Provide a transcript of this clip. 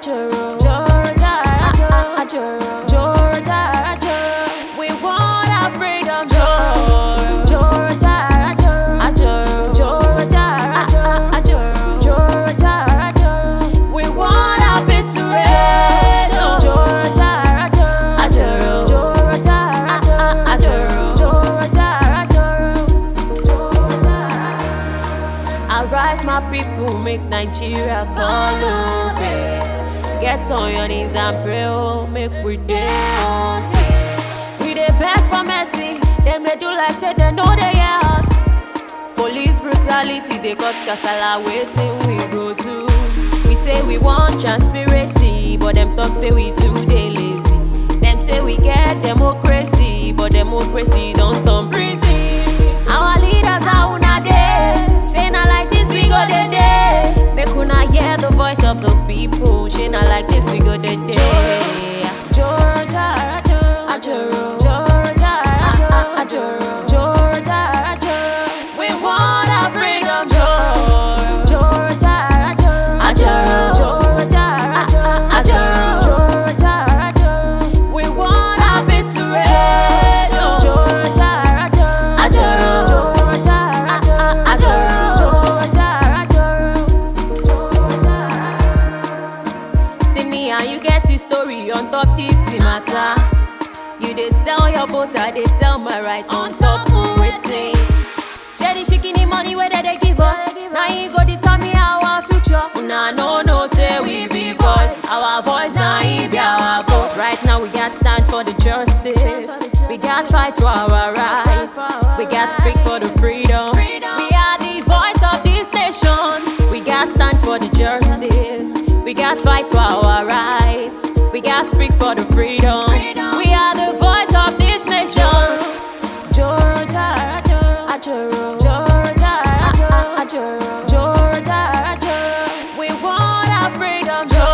Ajoro, Jordan, Ajoro, Jordan, Ajoro. We want our freedom, Jordan, Jordan, Ajoro, Jordan, Ajoro, Jordan, Ajoro. We want our peace to reign, oh. Jordan, Ajoro, Jordan, Ajoro, Jordan, Ajoro. Arise, my people, make Nigeria call okay. Get on your knees and pray, oh, make we dey okay. We dey beg for mercy, them they do like say they know they hear us. Police brutality they cause kasala, waiting we go do. We say we want transparency, but them talk say we too dey lazy. Them say we get democracy, but democracy don't turn prison. Our leaders are una dey, say na like this we go dey dey. Make una hear the voice of the people, say na like this we go dey dey. Georgia, Ajoro, Georgia, Ajoro, Georgia, Ajoro. We want our freedom, Georgia, Georgia, Ajoro, Georgia, Ajoro, Georgia, Ajoro. We want our peace to reign, oh. Georgia, Ajoro, Georgia, Ajoro, Georgia, Ajoro. See me and you get the story on top this matter. You dey sell your boat, I dey sell my right on top of waiting. Share the shikini money where they, they give us. Now you go determine our future. Una no no say we be voice. Our voice now he be our vote. Right now we got stand for the justice. We got fight for our right. We got speak for the freedom. We are the voice of this nation. We got stand for the justice. We got fight for our rights. We got speak for the freedom. We are the voice of this nation. Georgia, Ajoro, Georgia, Ajoro, Georgia, Ajoro. We want our freedom, Georgia.